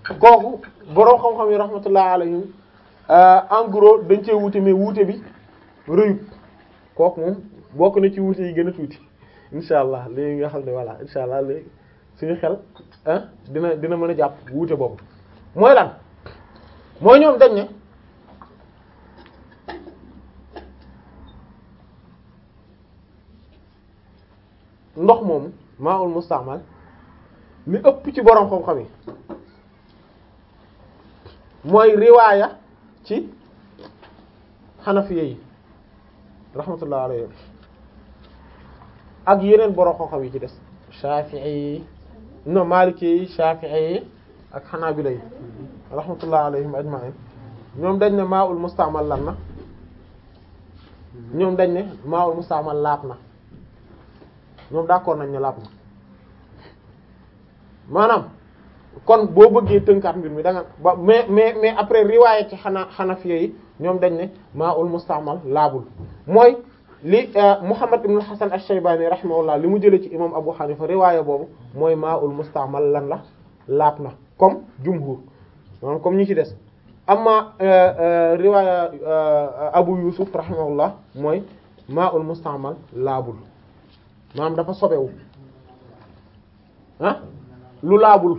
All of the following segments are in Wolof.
kooku boroom xam-xam yi rahmatullah alayhim en gros dañ cee wuute mais wuute bi rëyut kooku moom bokk na ci wuute yi gën a tuuti insha allah léegi nga xam ne voilà insha allah léegi suñu xel ah dina dina mën a jàpp wuute boobu mooy lan mooy ñoom dañ ne ndox moomu maa'ul musta'mal li ëpp ci boroom xam-xam yi mooy riwaaya ci xanafiya yi rahmatullah alayhi ak yeneen boroom xam-xam yi ci des shafi'i yi no maliki yi shafi'i yi ak xanaabila yi rahmatullah alayhim ajma'in ñoom dañ ne maa'ul musta'mal lan na ñoom dañ ne maa'ul musta'mal laab na ñoom d'accord nañ ne laab na maanaam kon boo bëggee tënkaat mbir mi da nga ba mais mais mais après riwaaya ci xanaa xanafiya yi ñoom dañ ne maa'ul musta'mal laabul mooy li Muhammad ibn Hasan ash-Shaybani rahimahullah li mu jëlee ci imam Abu Hanifa riwaaya boobu mooy maa'ul musta'mal lan la laab na comme jumhur maanaam comme ñi ci des amma riwaaya Abu Yusuf rahimahullah mooy maa'ul musta'mal laabul maanaam dafa sobewu ah lu laabul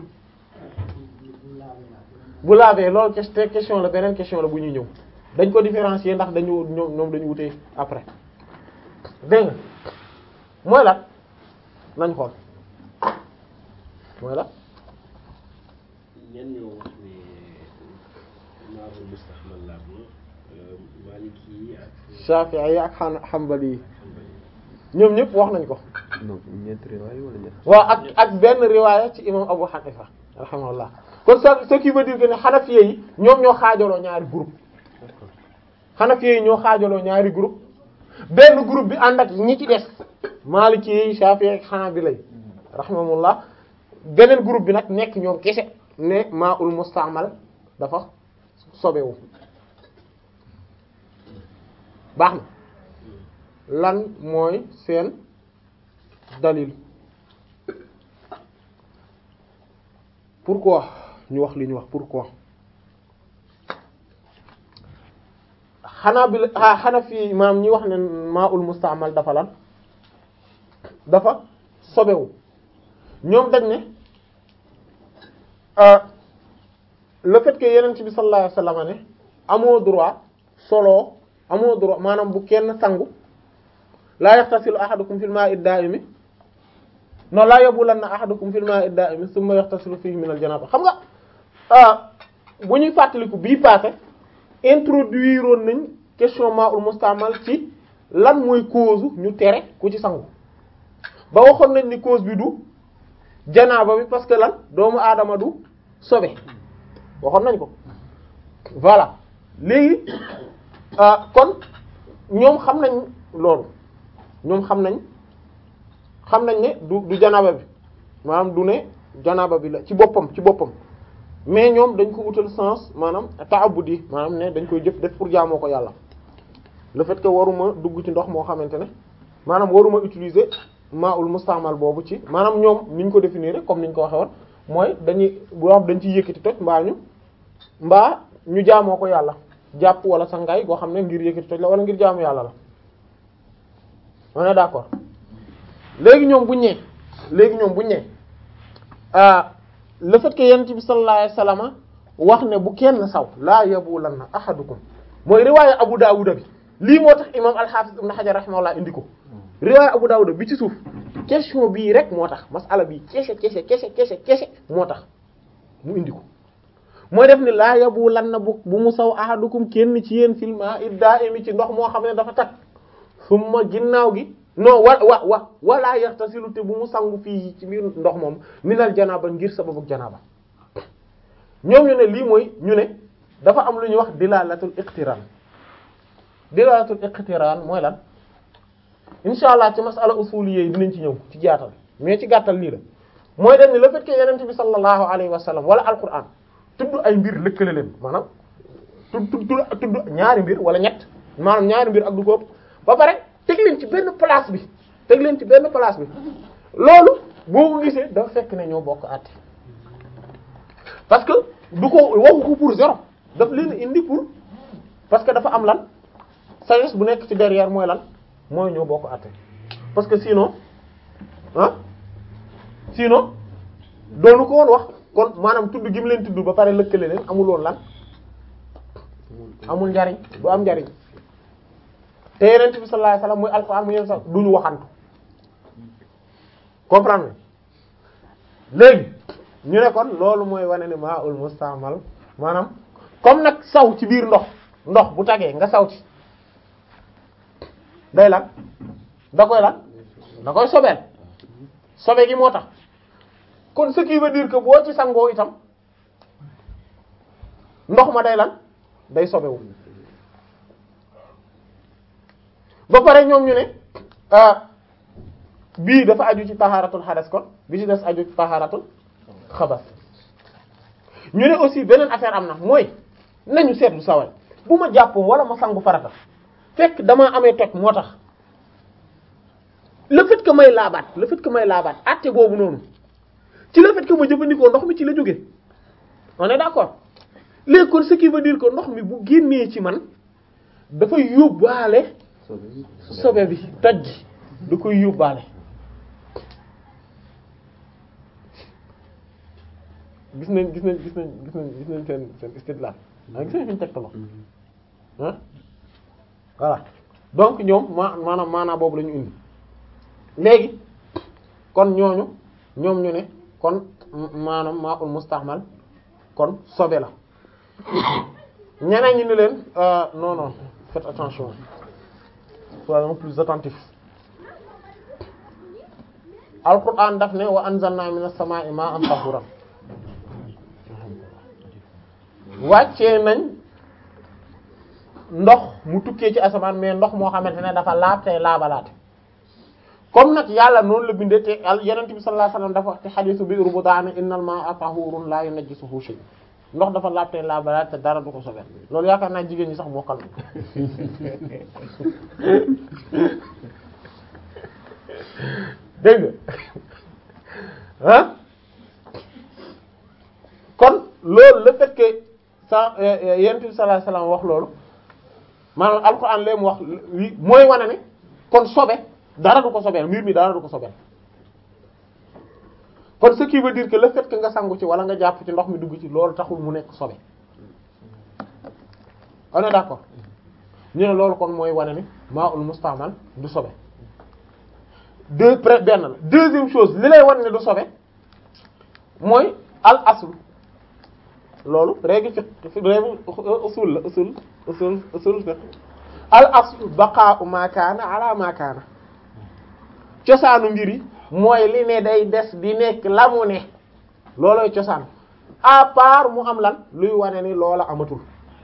bu laabee loolu question la beneen question la bu ñuy ñëw dañ ko différencier ndax dañu ñoom ñoom dañu wutee après dégg nga mooy la nañ xool mooy la ñenn ñoo wax ne maa'ul musta'mal laab na Maliki yi ak Shafi'i yi ak xan Hanbali yi ñoom ñëpp wax nañ ko donc ñeenti riwaay wala ñett. waaw ak ak benn riwaaya ci imam Abu Hanifa rahimahullah kon ce ce qui veut dire que ne Hanafiya yi ñoom ñoo xaajaloo ñaari groupe Hanafiya yi ñoo xaajaloo ñaari groupe benn groupe bi ànd ak ñi ci des Maliki yi Shafi'i ak Hanabila yi rahimahullah beneen groupe bi nag nekk ñoom kese ne maa'ul musta'mal dafa sobewu baax na lan mooy seen dalil pourquoi ñu wax li ñu wax pourquoi xanaa bi la xanaa fii maam ñi wax ne maa'ul musta'mal dafa lan dafa sobewu ñoom dañ ne le fait que yeneen bi sallallahu alayhi wasallam ne amoo droit solo amoo droit maanaam bu kenn sangu laa yaxtasilu ahadukum fil ma'i da'imi non laa yabulanna ahadukum fil ma'i da'imi thumma yaxtasilu fihi min al janaba xam nga bu ñuy fàttaliku bii passé introduire woon nañ question ma'ul mustamal ci lan mooy cause ñu tere ku ci sangu ba waxoon nañ ni cause bi du janaaba bi parce que lan doomu aadama du sobe waxoon nañ ko voilà léegi kon ñoom xam nañ loolu ñoom xam nañ xam nañ ne du du janaaba bi maanaam du ne janaaba bi la ci boppam ci boppam mais ñoom dañ ko wutal sens maanaam ta'abbudi maanaam ne dañ koy jëf def pour jaamoo ko yàlla le fait que waruma dugg ci ndox moo xamante ne maanaam waruma utiliser ma'ul mustamal boobu ci maanaam ñoom niñ ko définir comme niñ ko waxe woon mooy dañuy boo xam dañ ciy yëkkati toj mbaa ñu mbaa ñu jaamoo ko yàlla jàpp wala sangaay goo xam ne ngir yëkkati toj la wala ngir jaamu yàlla la on est d'accord léegi ñoom buñ ñee léegi ñoom buñ ñee ah le fait que yonent bi sallallahu alayhi wasallam wax ne bu kenn saw laa yabulanna ahadukum mooy riwaaya Abu Dawud bi lii moo tax imam al-Hafiz ibn Hajar rahimahullah indi ko riwaaya Abu Dawud bi ci suuf question bii rek moo tax masala bii kese kese kese kese kese moo tax mu indi ko mooy def ni laa yabulanna bu bu mu saw ahadukum kenn ci yéen fil ma'i da'imi ci ndox moo xam ne dafa tag summa ginnaaw gi non wa wa wa wala yaxtasilu te bu mu sangu fii ci biir ndox moom minal janaba ngir sababu janaba ñoom ñu ne lii mooy ñu ne dafa am lu ñuy wax dilalatul iqtiran dilalatul iqtiran mooy lan insha allah ci masala usuliyya yi dinañ ci ñëw ci jaatal mais ci gàttal lii la mooy dem ni le fait que yenente bi sallallahu alayhi wa sallam wala alquran tudd ay mbir lëkkale leen maanaam tudd tudd tudd ñaari mbir wala ñett maanaam ñaari mbir ak du ko ëpp ba pare teg leen ci benn place bi teg leen ci benn place bi loolu boo ko gisee dafa fekk ne ñoo bokk àtte parce que du ko waxu ko pour zéro daf leen indi pour parce que dafa am lan sagesse bu nekk ci derrière mooy lan mooy ñoo bokk àtte parce que sinon ah sinon doonu ko woon wax kon maanaam tudd gi mu leen tudd ba pare lëkkale leen amul woon lan amul njariñ du am njariñ te yenent bi sallallahu alayhi wasallam muy alxuraan mu yenn sax duñu waxantu comprendre léegi ñu ne kon loolu mooy wane ne maa ul mustamal maanaam comme nag saw ci biir ndox ndox bu tagee nga saw ci day lan da koy lan da koy sobeel sobe gi moo tax kon ce qui veut dire que boo ci sangoo itam ndox ma day lan day sobewu ba pare ñoom ñu ne bii dafa aju ci taharatul xadas kon bi ci des aju ci taharatul xabas ñu ne aussi beneen affaire am na mooy nañu seetlu sawal bu ma jàppoo wala ma sangu farata fekk damaa amee toj moo tax le fait que may laabaat le fait que may laabaat àtte boobu noonu ci le fait que ma jëfandikoo ndox mi ci la jóge on est d'accord léegi kon ce qui veut dire que ndox mi bu génnee ci man dafa yóbbaale sobe bi toj gi da koy yóbbaale gis nañ gis nañ gis nañ gis nañ gis nañ seen seen istidlal ah gis nañ fi ñu tegtaloo ah voilà donc ñoom ma maanaam maanaam boobu la ñu indi léegi kon ñooñu ñoom ñu ne kon maanaam maa ul mustahmal kon sobe la ñeneen ñi ni leen non non faites attention soyons plus attentifs alquran daf ne wa anzalna minas samaa'i ma'an tahuran wàccee nañ ndox mu tukkee ci asamaan mais ndox moo xamante ne dafa laab tey laabalaate comme nag yàlla noonu la bindee te yonent bi sallallahu alayhi wasallam dafa wax ci hadiisu bi rubudaana innal maa'a tahuurun laa yunajjisuhu shay ndox dafa laab tey laabalaate te dara du ko sobeel loolu yaakaar naa jigéen ñi sax mokkal na dégg nga ah kon loolu le fait que sa yonent bi sallallahu alayhi wasallam wax loolu maanaam alxuraan lee mu wax mooy wane ne kon sobe dara du ko sobeel mbir mi dara du ko sobeel kon ce qui veut dire que le fait que nga sangu ci wala nga jàpp ci ndox mi dugg ci loolu taxul mu nekk sobe on est d'accord ñu ne loolu kon mooy wane ni maa ul mustamal du sobe deux près benn la deuxième chose li lay wane ne du sobe mooy al asl loolu règle fiqh règle usul la usul usul usul fiqh al asl baqa'u ma kaana ala ma kaana cosaanu mbir yi mooy li ne day des di nekk la mu ne loolooy cosaan à part mu am lan luy wane ni loola amatul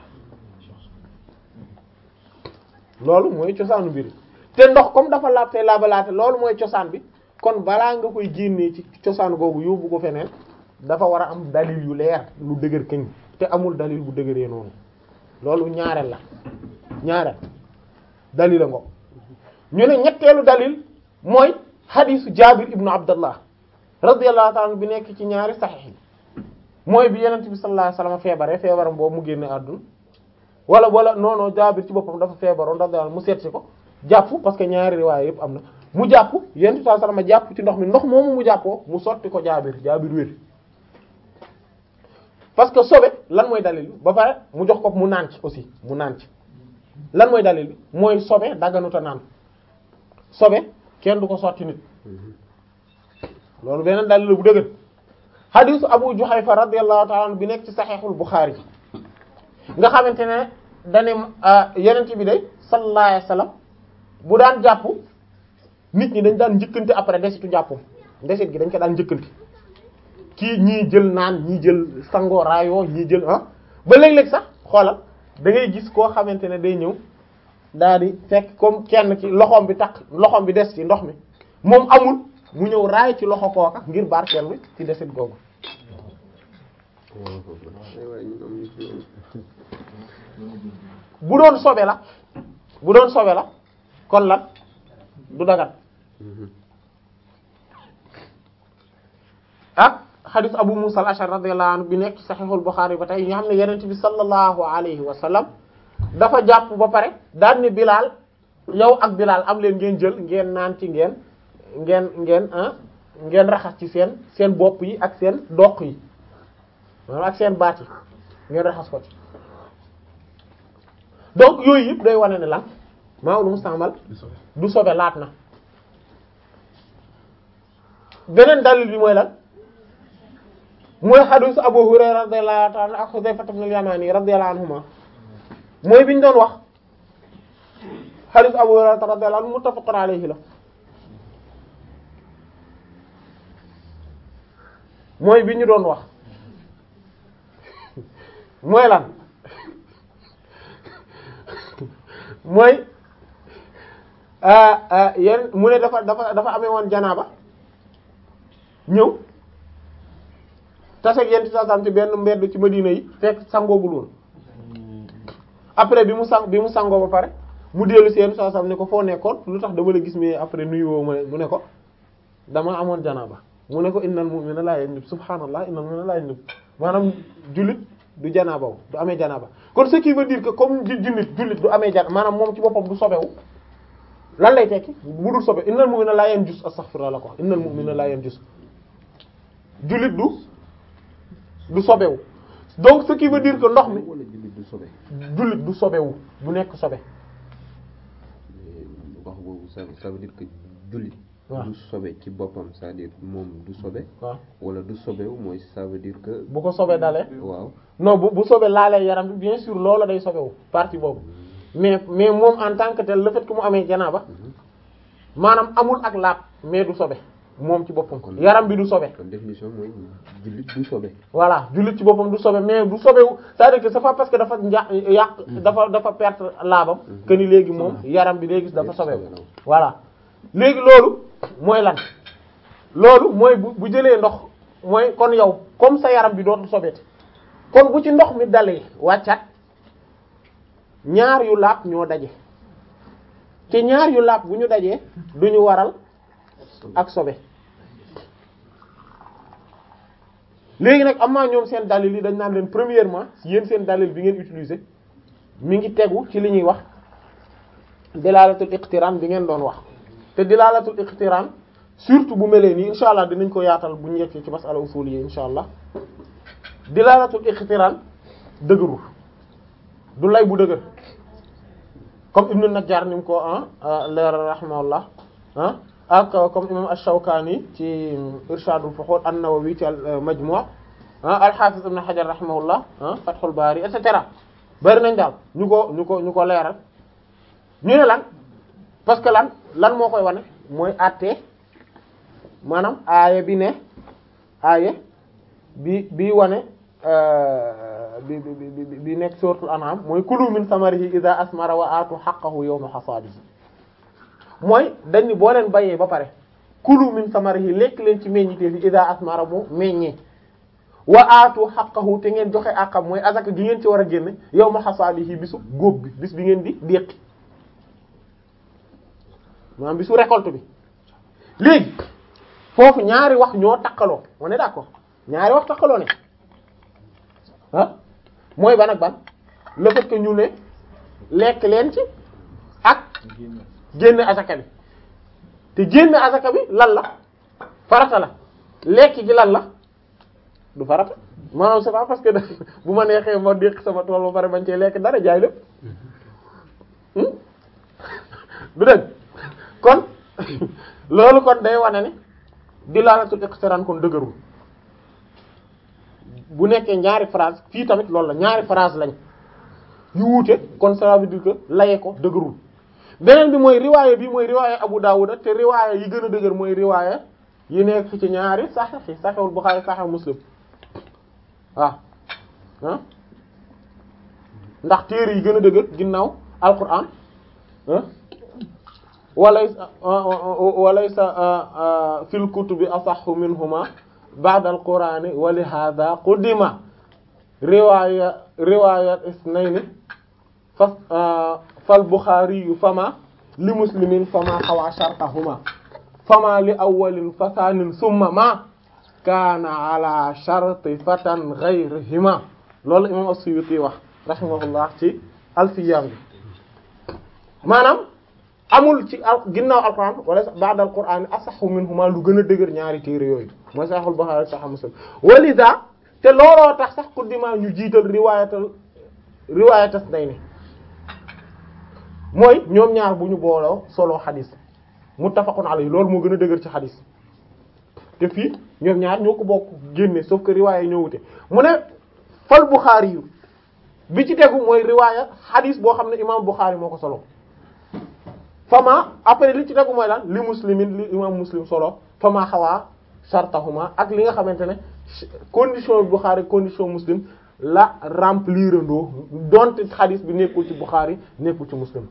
loolu mooy cosaanu mbir yi te ndox comme dafa laab te laabalaate loolu mooy cosaan bi kon balaa nga koy génnee ci cosaan googu yóbbu ko feneen dafa war a am dalil yu leer lu dëgër këñ te amul dalil bu dëgëree noonu loolu ñaareel la ñaareel dalil a ngo ñu ne ñetteelu dalil mooy xadiisu Jaabir ibnu Abdallah radiyallahu ta'ala bi nekk ci ñaari saxiix yi mooy bi Yonent bi sallallahu alayhi wasallam feebaree feebaram boobu mu génne àdduna wala wala non non Jaabir ci boppam dafa feebaroon radiyallahu mu seet si ko jàpp parce que ñaari riwaay yëpp am na mu jàpp Yonent bi sallallahu alayhi wasallam jàpp ci ndox mi ndox moomu mu jàppoo mu sotti ko Jaabir Jaabir wér parce que sobe lan mooy dalil bi ba pare mu jox ko mu naan ci aussi mu naan ci lan mooy dalil bi mooy sobe dagganuta naan sobe kenn du ko sotti nit loolu beneen dalil la bu dëgër hadisu Abu Juhayfa radiyallahu ta'ala anhu bi nekk ci saxiixul Buxaari nga xamante ne dane yenent bi day sallallahu alayhi wasallam bu daan jàpp nit ñi dañ daan njëkkante après desitu jàppam desit gi dañ ko daan njëkkante kii ñii jël naan ñii jël sango raayoo ñii jël ah ba léeg-léeg sax xoolal da ngay gis koo xamante ne day ñëw daal di fekk comme kenn ci loxoom bi takk loxoom bi des ci ndox mi moom amul mu ñëw raay ci loxo kooka ngir barkeel bi ci desit googu bu doon sobe la bu doon sobe la kon lan du dagat ak xadis Abu Musa al-Ash'ari radiyallahu anhu bi nekk ci Sahihul Bukhari ba tey nga xam ne Yonent bi sallallahu alayhi wa sallam dafa jàpp ba pare daan ni Bilal yow ak Bilal am leen ngeen jël ngeen naan ci ngeen ngeen ngeen ah ngeen raxas ci seen seen bopp yi ak seen doq yi maanaam ak seen baat yi ngeen raxas ko ci donc yooyu yëpp day wane ne lan maa lu musta'mal du sobe laat na beneen dalil bi mooy lan mooy xadiis Abu Hurayra radiyallahu ta'ala ak Hudayfa ibn al-Yamani radiyallahu anhuma mooy bi ñu doon wax xadiis Abu Hurayra radiyallahu anhu muttafaqun alayhi la mooy bi ñu doon wax mooy lan mooy yéen mu ne dafa dafa dafa amee woon janaaba ñëw taseeg yéen ci sasam ci benn mbedd ci Madina yi fekk sangoogul woon après bi mu sang bi mu sangoo ba pare mu dellu seen sasam ne ko foo nekkoon lu tax dama la gis mais après nuyu woo ma mu ne ko dama amoon janaaba mu ne ko innal mu'mina la yanjub subhanallah innal mu'mina la yanjub maanaam jullit du janaaba wu du amee janaaba kon ce qui veut dire que comme jullit jullit du amee janaaba maanaam moom ci boppam du sobewu lan lay tekki bu dul sobe innal mu'mina la yanjus astaghfirullah la ko innal mu'mina la yanjus jullit du du sobewu donc ce qui veut dire que ndox mi wala jullit du sobe jullit du sobewu du nekk sobe wax boobu ça ça veut dire que jullit waaw du sobe ci boppam c'est-à-dire moom du sobe waaw wala du sobewu mooy ça veut dire que bu ko sobee dalee waaw non bu bu sobe laalee yaram bi bien sûr loola day sobewu partie boobu mais mais moom en tant que tel le fait que mu amee janaaba maanaam amul ak laab mais du sobe moom ci boppam Kon- yaram bi du sobe kon définition mooy jullit du sobe voilà jullit ci boppam du sobe mais du sobewu c'est-à-dire que c'est pas parce que dafa nja yàq dafa dafa perte laabam que ni léegi moom yaram bi léegi dafa sobewu voilà léegi loolu mooy lan loolu mooy bu bu jëlee ndox mooy kon yow comme sa yaram bi dootul sobeti kon bu ci ndox mi dalee wàccat ñaar yu laab ñoo daje te ñaar yu laab bu ñu dajee duñu waral ak sobe léegi nag am naa ñoom seen dalil yi dañ naan leen premièrement yéen seen dalil bi ngeen utiliser mi ngi tegu ci li ñuy wax dilalatul iqtiran bi ngeen doon wax te dilalatul iqtiran surtout bu melee nii insha allah dinañ ko yaatal bu ñu yeggee ci masala usul yi insha allah dilalatul iqtiran dëgërul du lay bu dëgër comme ibnu najjar ni mu ko ah leeral rahimahullah ah ak comme imam ash-shawkani ci irshadul fuhul an-nawawi ci al majmu' ah al-hafiz ibn hajar rahimahullah ah fathul bari et cetera bari nañ daal ñu ko ñu ko ñu ko leeral ñu ne lan parce que lan lan moo koy wane mooy àtte maanaam aaya bi ne aaya bi bi wane bi bi bi bi nekk suratul an'am mooy kulu min samarihi idha asmara wa aatu haqqahu yawma hasadihi mooy dañ ni boo leen bayee ba pare kulu min samarihi lekk leen ci meññitee fi idha asmara bu meññee wa aatu haqqahu te ngeen joxe àqam mooy azaka gi ngeen ci war a génne yawma hasadihi bisu góob bi bis bi ngeen di déqi maanaam bisu récolte bi léegi foofu ñaari wax ñoo takkaloo on est d'accord ñaari wax takkaloo ne ah mooy ban ak ban le fait que ñu ne lekk leen ci ak génne asaka bi te génne asaka bi lan la farata la lekk gi lan la du farata maanaam c'est pas parce que bu ma neexee ma déq sama tool ba pare bañ cee lekk dara jaay lépp du dëgg kon loolu kon day wane ne dilaalatul iqtiran kon dëgërul bu nekkee ñaari phrase fii tamit loolu la ñaari phrase lañ yu wuute kon ça veut dire que laye ko dëgërul beneen bi mooy riwaaya bi mooy riwaaya Abu Dawud te riwaaya yi gën a dëgër mooy riwaaya yi nekk ci ñaari Sahih yi Sahihul Bukhari Sahih Muslim waaw ah ndax téere yi gën a dëgër ginnaaw Alquran ah walaysa walaysa fil kutubi asahhu minhuma ba'da al-Qur'ani wa li hadha qudima riwaaya riwaaya isnayni fa fal Bukhari fama li muslimin fama xawa shartahuma fama li awwalin fa thaanin summa ma kaana ala sharti fatan ghayrihima loolu imam as-Suyuti wax rahimahullah ci alfiyam bi maanaam amul ci al ginnaaw alquran wala ba'da alquran asaxu minhuma lu gën a dëgër ñaari téere yooyu mooy Sahih Bukhari Sahih Muslim walida te looloo tax sax kuddima ñu jiital riwaayatal riwaayatas day ne mooy ñoom ñaar bu ñu booloo solo xadis muttafaqun alayhi loolu moo gën a dëgër ci xadis te fii ñoom ñaar ñoo ko bokk génne sauf que riwaaya ñoo wute mu ne fal Bukhari yu bi ci tegu mooy riwaaya xadis boo xam ne imam Bukhari moo ko solo fama après li ci tegu mooy lan li muslimin li imam muslim solo fama xawaa shartahuma ak li nga xamante ne condition Bukhari condition muslim la remplir andoo donte xadis bi nekkul ci Bukhari nekkul ci muslim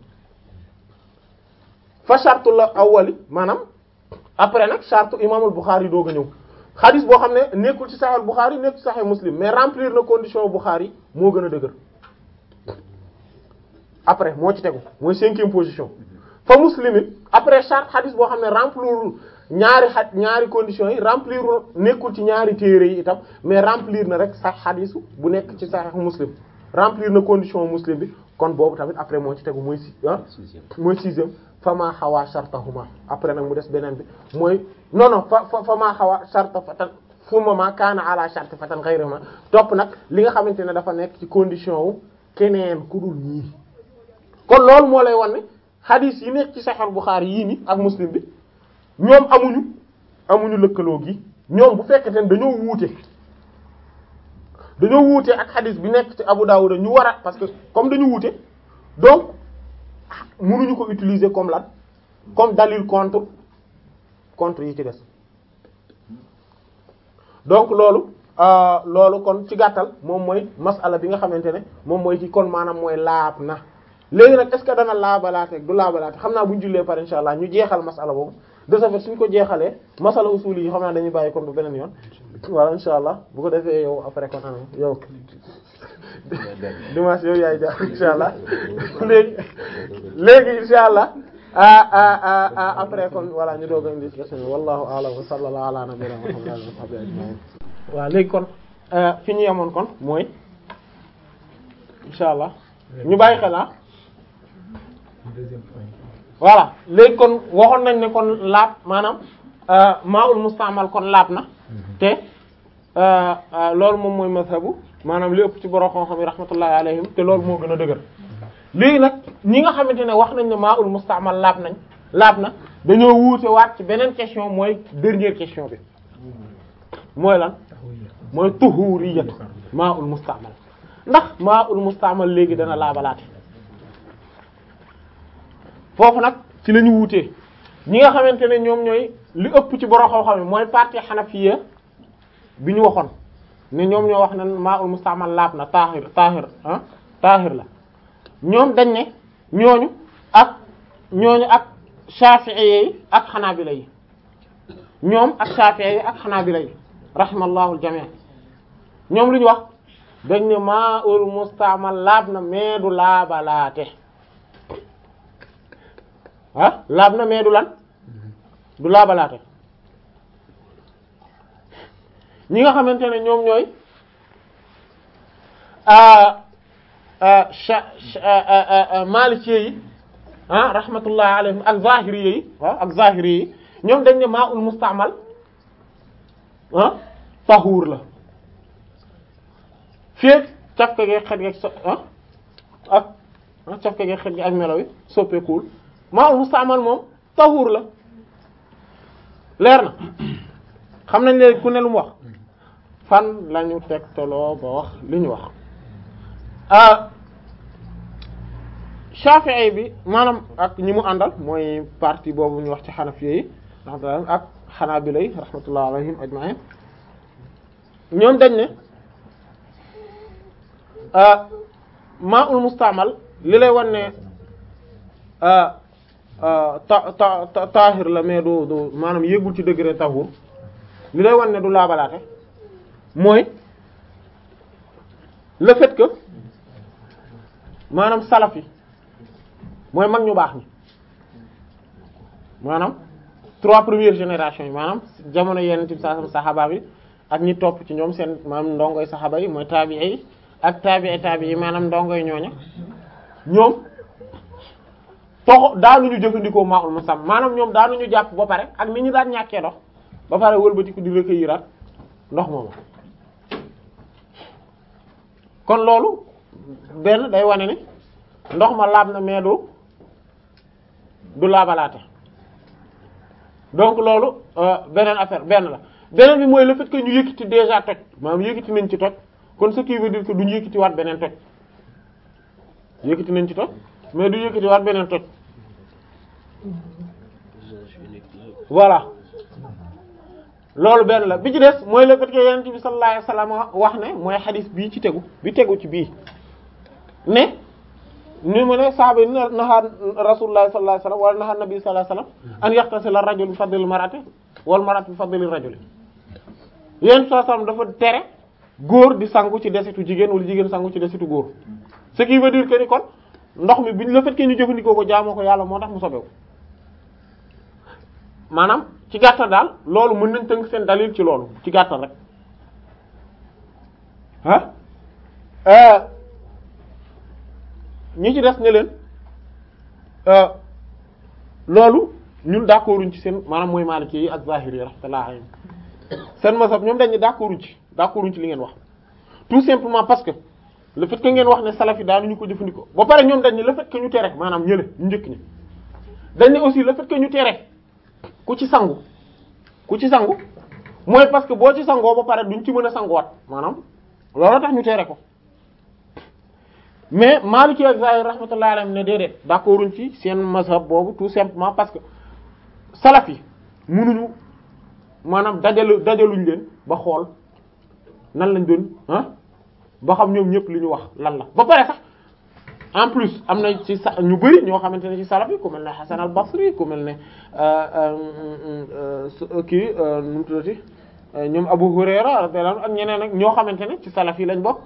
fa shartu la awwali maanaam après nag shartu imaamul Bukhari doog a ñëw xadis boo xam ne nekkul ci Sahih Bukhari nekkul ci Sahih muslim mais remplir na condition Bukhari moo gën a dëgër après moo ci tegu mooy cinquième position fa muslimin après charte xadis boo xam ne remplir ñaari xa ñaari conditions yi remplir nekkul ci ñaari téere yi itam mais remplir na rek sax xadisu bu nekk ci Sahih muslim remplir na condition muslim bi kon boobu tamit après moo ci tegu mooy si ah mooy sixième fama xawaa shartahuma après nag mu des beneen bi mooy non non fa fa fama xawaa sharta fatan fu ma kaana ala shart fatan ghayrihima topp nag li nga xamante ne dafa nekk ci condition wu keneen ku dul ñii kon loolu moo lay wan ne hadith yi nekk ci Sahih Bukhari yii ni ak Muslim bi ñoom amuñu amuñu lëkkaloo gi ñoom bu fekkente ne dañoo wuute dañoo wuute ak hadith bi nekk ci Abu Dawud ñu war a parce que comme dañu wuute donc mënuñu ko utiliser comme lan comme dalil contre contre yi ci des donc loolu loolu kon ci gàttal moom mooy masala bi nga xamante ne moom mooy ci kon maanaam mooy laab na léegi nag est-ce que dana laabalaate du laabalaate xam naa bu ñu jullee par insha allah ñu jeexal masala boobu de ce fait suñ ko jeexalee masala usul yi xam naa dañuy bàyyi kon bu beneen yoon voilà insha allah bu ko defee yow après kon am yow dimanche yow yaay jaar insha allah léegi léegi insha allah ah ah après kon voilà ñu doog a indi question wallahu a'lam wa sallallahu ala nabiyyina muhammadin wa sahbihi ajma'in waaw léegi kon fi ñu yemoon kon mooy insha allah ñu bàyyi xel ah voilà léegi kon waxoon nañ ne kon laab maanaam maa'ul musta'mal kon laab na te loolu moom mooy mazhabu maanaam li ëpp ci borom xam-xam yi rahmatullahi alayhim te loolu moo gën a dëgër léegi nag ñi nga xamante ne wax nañ ne maa'ul musta'mal laab nañ laab na dañoo wuute waat ci beneen question mooy dernière question bi mooy lan mooy tuhuriyatu maa'ul musta'mal ndax maa'ul musta'mal léegi dana laabalaate foofu nag ci la ñu wuutee ñi nga xamante ne ñoom ñooy li ëpp ci borom xam-xam mooy partie xanafiya bi ñu waxoon ne ñoom ñoo wax ne maa'ul musta'mal laab na taahir taahir ah taahir la ñoom dañ ne ñooñu ak ñooñu ak shafi'i yi ak xanaabila yi ñoom ak shafi'i yi ak xanaabila yi rahimallahu al-jami' ñoom lu ñu wax dañ ne maa'ul musta'mal laab na mais du laabalaate ah laab na mais du lan du laabalaate ñi nga xamante ne ñoom ñooy maliki yi ah rahmatullah alayhim ak zahiri yi waaw ak zahiri yi ñoom dañ ne maa ul mustaamal ah tahuur la feeg cafka ge xet ge so ah ak ah cafka ge xet ge ak melo yi soppeekuwul maa ul mustaamal moom tahuur la leer na xam nañ léegi ku ne lu mu wax fan lañu tegtaloo ba wax li ñu wax Shafi'i bi maanaam ak ñi mu àndal mooy partie boobu ñu wax ci Hanafi yi rahmatullah ak Hanabila yi rahmatullah alayhim ajma'in ñoom dañ ne ma'ul musta'mal li lay wan ne ta ta taahir la mais du du maanaam yéegul ci degré tahur li lay wan ne du laabalaate mooy le fait que maanaam salaf yi mooy mag ñu baax ñi maanaam trois premières générations yi maanaam jamono yenn ci sa saxaaba bi ak ñi topp ci ñoom seen maanaam ndongoy saxaaba yi mooy taabi'i yi ak taabi'i taabi'i yi maanaam ndongoy ñooña ñoom toxo daanuñu jëfandikoo maa'ul musamma maanaam ñoom daanuñu jàpp ba pare ak ni ñu daan ñàkkee ndox ba pare wëlbatiku di recueillir ndox moomu kon loolu benn day wane ni ndox ma laab na mais du du laabalaate donc loolu beneen affaire benn la beneen bi mooy le fait que ñu yëkkati déjà toj maanaam yëkkati nañ ci toj kon ce qui veut dire que duñu yëkkati waat beneen toj yëkkati nañ ci toj mais du yëkkati waat beneen toj voilà loolu benn la bi ci des mooy le fait que yonent bi sallallahu alayhi wasallam wax ne mooy xadis bii ci tegu bi tegu ci bii ne ni mu ne saaba yi naha rasulullah sallallahu alayhi wasallam wala naha nabi sallallahu alayhi wasallam an yaxtasila rajul bi fadlil marati wal marati bi fadlil rajuli yonent bi sallallahu alayhi wasallam dafa tere góor di sangu ci desitu jigéen wala jigéen sangu ci desitu góor ce qui veut dire que ni kon ndox mi biñ le fait que ñu jëfandikoo ko jaamoo ko yàlla moo tax mu sobewu maanaam ci gàttal daal loolu mën nañ tënk seen dalil ci loolu ci gàttal rek ah ñi ci des ne leen loolu ñun d'accorduñ ci seen maanaam mooy Maliki yi ak Zahiri yi rahmatullah alayhim seen mazhab ñoom dañ ne d'accorduñ ci d'accorduñ ci li ngeen wax tout simplement parce que le fait que ngeen wax ne salaf yi daanuñu ko jëfandikoo ba pare ñoom dañ ne le fait que ñu tere maanaam ñële ñu njëkk ñi dañ ne aussi le fait que ñu tere ku ci sangu ku ci sangu mooy parce que boo ci sangoo ba pare duñ ci mën a sanguwaat maanaam loolu tax ñu tere ko mais Maliki ak Zahir rahmatullahi alayhim ne déedéet d'accorduñ ci seen mazhab boobu tout simplement parce que salaf yi mënuñu maanaam dajalu dajaluñ leen ba xool nan lañ doon ah ba xam ñoom ñëpp li ñu wax lan la ba pare sax en plus am na ci sa ñu bari ñoo xamante ne ci salaf yi ku mel ne Hasan al-Basri ku mel ne kii nu mu tuddati ñoom Abu Hurayra radiyallahu anhu ak ñeneen ak ñoo xamante ne ci salaf yi lañ bokk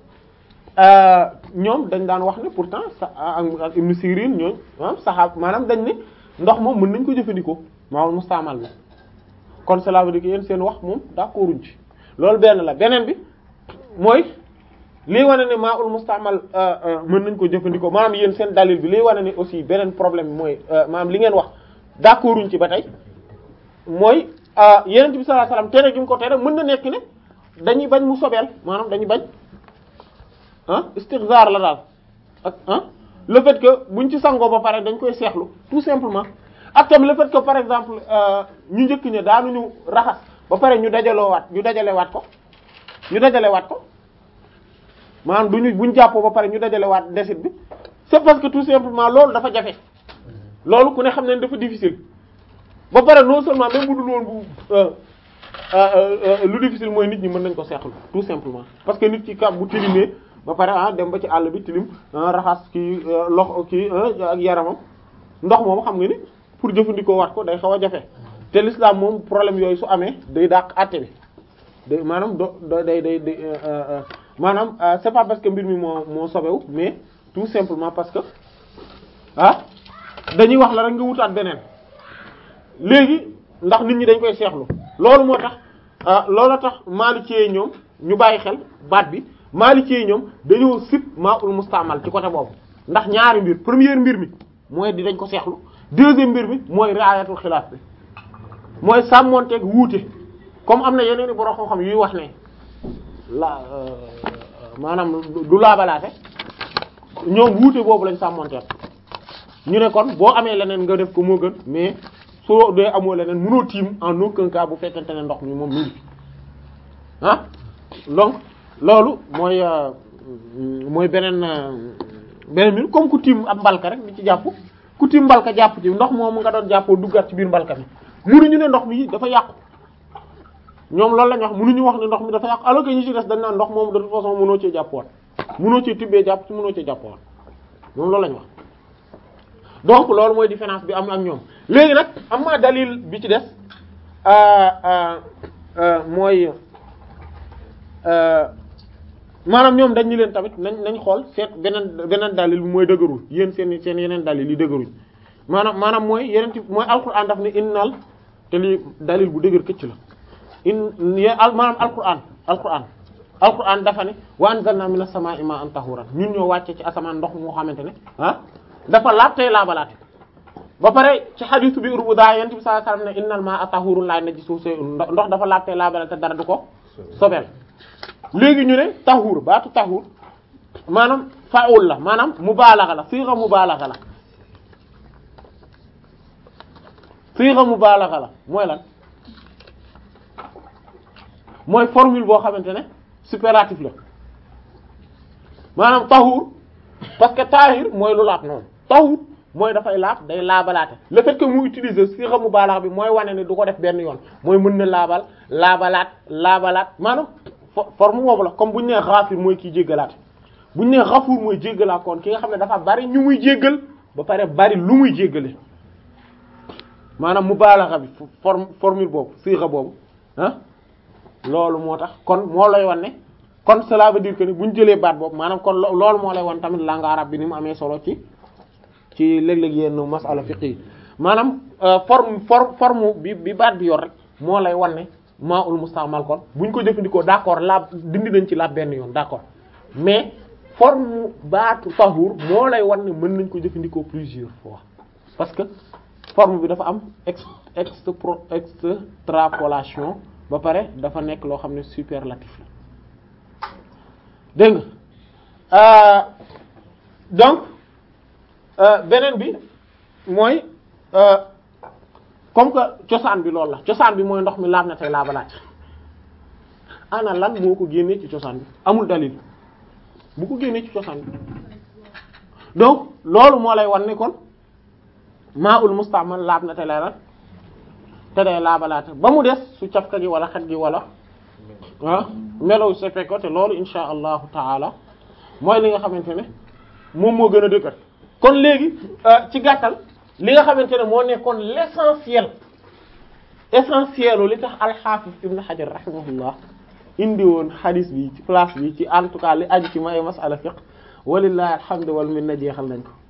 ñoom dañ daan wax ne pourtant sa ak Ibn Sirin ñooñ ah saxaab maanaam dañ ne ndox moom mën nañ ko jëfandikoo maanaam mustaamal bi kon cela veut dire que yéen seen wax moom d'accorduñ ci loolu benn la beneen bi mooy lii wane ne maa ul mustaamal mën nañ ko jëfandikoo maanaam yéen seen dalil bi lii wane ne aussi beneen problème bi mooy maanaam li ngeen wax d'accorduñ ci ba tey mooy yeneen bi sallallahu alayhi wasallam tere gi mu ko tere mën na nekk ne dañuy bañ mu sobeel maanaam dañuy bañ ah istixzaar la daal ak ah le fait que buñ ci sangoo ba pare dañ koy seexlu tout simplement ak tam le fait que par exemple ñu njëkk ña daanuñu raxas ba pare ñu dajaloowaat ñu dajalewaat ko ñu dajalewaat ko maanaam duñu buñ jàppoo ba pare ñu dajalewaat desit bi c'est parce que tout simplement loolu dafa jafe loolu ku ne xam ne dafa difficile ba pare non seulement même bu dul woon bu lu difficile mooy nit ñi mën nañ ko seexlu tout simplement parce que nit ki kam bu tilimee ba pare ah dem ba ci àll bi tilim raxas kii loxo kii ak yaramam ndox moom xam nga ni pour jëfandikoo waat ko day xaw a jafe te l'islam moom problème yooyu su amee day dàq àtte bi day maanaam do day day day maanaam c'est pas parce que mbir mi moo moo sobewu mais tout simplement parce que ah dañuy wax la rek nga wutaat beneen léegi ndax nit ñi dañ koy seexlu loolu moo tax ah loolu tax Maliki ñoom ñu bàyyi xel baat bi Maliki ñoom dañoo sib maa'ul mustaamal ci côté boobu ndax ñaari mbir première mbir mi mooy di dañ ko seexlu deuxième mbir mi mooy ri'ayatul xilaaf bi mooy sàmmonteeg wuute comme am na yeneen i borom xam-xam yuy wax ne la maanaam du laabalaate ñoom wuute boobu lañ sàmmonteel ñu ne kon boo amee leneen nga def ko moo gën mais soo dee amoo leneen mënoo tiim en aucun cas bu fekkente ne ndox mi moom mi ngi ah donc loolu mooy mooy beneen beneen bi comme ku tiim ab mbalka rek di ci jàpp ku tiim mbalka jàpp ci ndox moomu nga doon jàppoo duggaat ci biir mbalka mi mënuñu ne ndox mi dafa yàqu ñoom loolu lañ wax mënuñu wax ne ndox mi dafa yàqu alors que ñu ci des dañ naan ndox moomu de toute façon mënoo cee jàppoon mënoo cee tibbee jàpp ci mënoo cee jàppoon moom loolu lañ wax donc loolu mooy différence bi am ak ñoom léegi nag am ma dalil bi ci des mooy maanaam ñoom dañ ñu leen tamit nañ nañ xool seet beneen beneen dalil bi mooy dëgërul yéen seen seen yeneen dalil yi dëgëruñ maanaam maanaam mooy yeneen ci mooy alxuraan daf ne innal te lii dalil bu dëgër këcc la in maanaam alquran alquran alquran dafa ne wa anzalna minas samaa'i ma'an tahuran ñun ñoo wàcce ci asamaan ndox moo xamante ne ah dafa laab tey laabalaate ba pare ci xadiisu bi urbu daa yent bi sallallahu alayhi wasallam ne innal maa'a tahurun laa najisuhu shay'un ndox dafa laab tey laabalaate dara du ko sobel léegi ñu ne tahur baatu tahur maanaam fa'ul la maanaam mubaalaxa la sixa mubaalaxa la sixa mubaalaxa la mooy lan mooy formule boo xamante ne superlatif la maanaam tahur parce que tahir mooy lu laab noonu tahur mooy dafay laab day laabalaate le fait que mu utiliser sixa mubaalaxa bi mooy wane ne du ko def benn yoon mooy mën na laabal laabalaat laabalaat maanaam forme boobu la comme bu ñu nee xaafir mooy kiy jéggalaate bu ñu nee xafuur mooy jéggalaat kon ki nga xam ne dafa bari ñu muy jéggal ba pare bari lu muy jéggale maanaam mubaalaxa bi forme formule boobu sixa boobu ah loolu moo tax kon moo lay wan ne kon cela veut dire que ni bu ñu jëlee baat boobu maanaam kon loolu moo lay wan tamit langue arabe bi ni mu amee solo ci ci léeg-léeg yenn masala fiqh yi maanaam forme forme forme bi bi baat bi yor rek moo lay wan ne maa ul musta'mal kon bu ñu ko jëfandikoo d'accord laab dindi nañ ci laab benn yoon d'accord mais forme baatu tahur moo lay wan ne mën nañ ko jëfandikoo plusieurs fois parce que forme bi dafa am ex extro extrapolation ba pare dafa nekk loo xam ne superlatif la dégg nga donc beneen bi mooy comme que cosaan bi loolu la cosaan bi mooy ndox mi laab na tey laabalaat ana lan moo ko génnee ci cosaan bi amul dalil bu ko génnee ci cosaan bi donc loolu moo lay wan ne kon maa ul musta'mal laab na te lay lan te day laabalaate ba mu des su cafka gi wala xet gi wala ah melow sefe ko te loolu insha allahu taala mooy li nga xamante ne moom moo gën a dëgër kon léegi ci gàttal li nga xamante ne moo nekkoon l'essentiel essentiel li tax al-Hafiz Ibn Hajar rahimahullah indi woon hadith bi ci place bi ci en tout cas li aju ci may masala fiqh walillahi alhamdu wal minna jeexal nañ ko